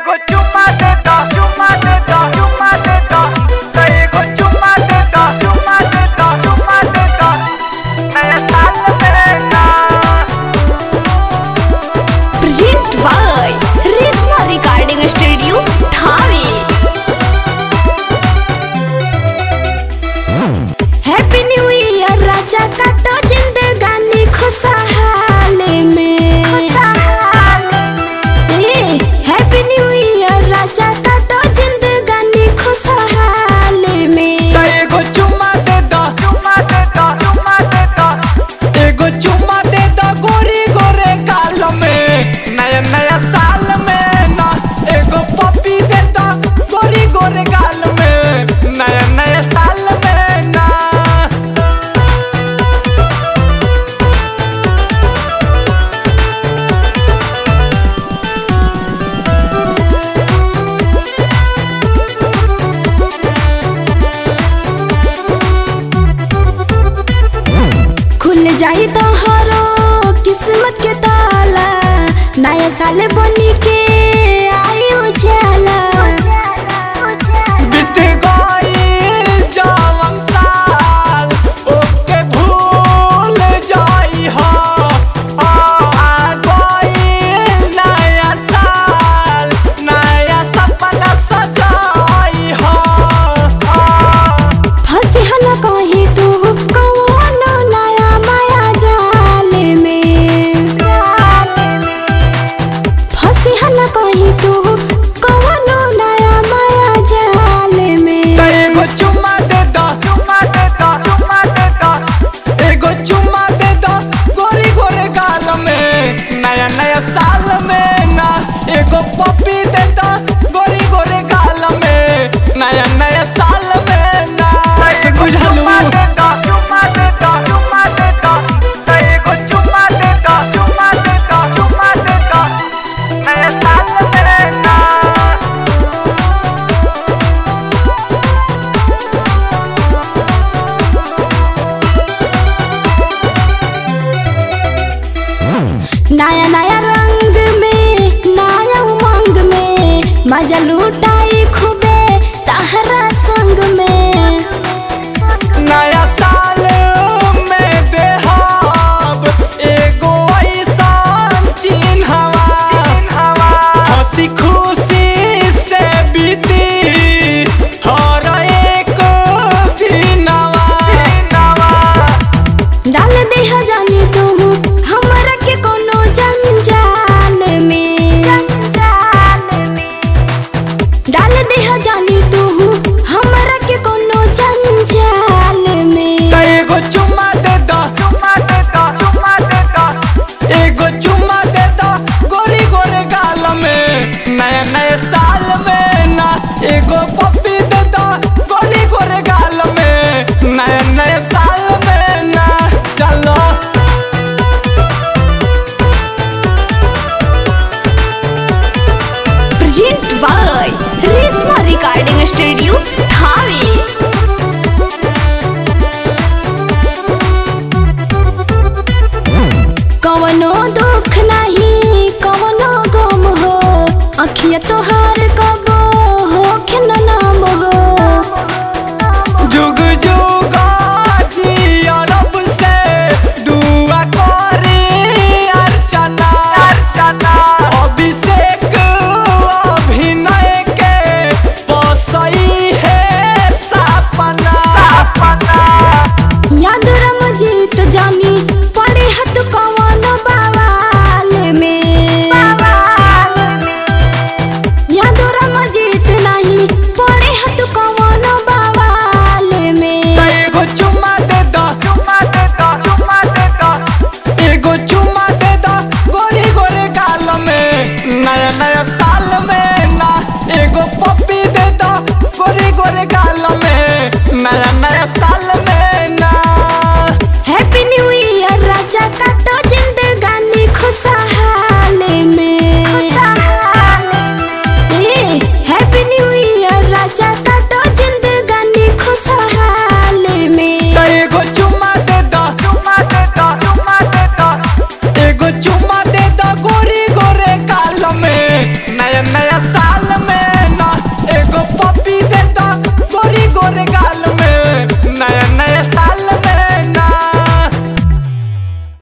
एगो चुम्मा दे दो चुम्मा दे दो चुम्मा दे दो तो एगो चुम्मा दे दो चुम्मा दे दो चुम्मा दे दो नया साल मेरा Present by Resma Recording Studio, Thane. Happy new year राजा काटो जिंदगानी खुशहाल में ए हैप्पी न्यू ईयर राजा काटो जिंदगानी खुशहाल में तो एगो चुम्मा दे दो चुम्मा दे दो चुम्मा दे दो एगो चुम्मा दे दो गोरी गोरे गाल में नया नया साल में ना एगो पप्पी दे दो गोरी गोरे गाल में नया नया साल में ना खुल जाई तो हरो किस्मत के ताला नया साल बनी के आई उजाला बीत गईल जवन साल ओके भूल जाई हो आ गईल नया साल नया सपना सजाई हो फंसी हला कहीं तू कौनो नया माया जाल में फंसी हला कहीं तू कौनो नया माया जाल में तो एगो चुम्मा दे दो चुम्मा दे दो चुम्मा दे दो एगो चुम्मा दे दो गोरी गोरे गाल में नया नया साल में ना एगो पप्पी दे दो गोरी गोरे गाल में नया नया साल में ना बुझलू चुम्मा दे दो चुम्मा दे दो चुम्मा दे दो तो एगो चुम्मा दे दो चुम्मा दे दो चुम्मा दे दो नया साल मेरा नया नया रंग में नया उमंग में मजा लूटाई खूबे तहरा संग में नया साल में देहाब एगो ऐसान चिन्हवा हंसी खुशी से बीती हर एक दिनवा डाल दे जानी तू हमरा के कोनो जंजाल में डाल दे जानी तू हमरा के कोनो जंजाल में तो एगो चुम्मा दे दो चुम्मा दे दो चुम्मा दे दो एगो चुम्मा दे दो गोरी गोरे गाल में नया नया साल में ना एगो पप्पी दे दो गोरी गोरे गाल में नया नया साल में ना चलो present by Reshma recording studio Thawe कवनो दुख नहीं कवनो गम हो अखिया तोहार कबो हो न नाम हो जुग जुग जी अरब से दुआ करी अर्चना अर्चना अभिषेक अभिनय के बसई है सपना अपना याद रमजीत जानी पड़े हत कवन बवाल में याद रमजीत नहीं पड़े हत कवन बवाल में तो एगो चुम्मा दे दो चुम्मा दे दो चुम्मा दे दो एगो चुम्मा दे दो गोरी गोरे गाल में नया नया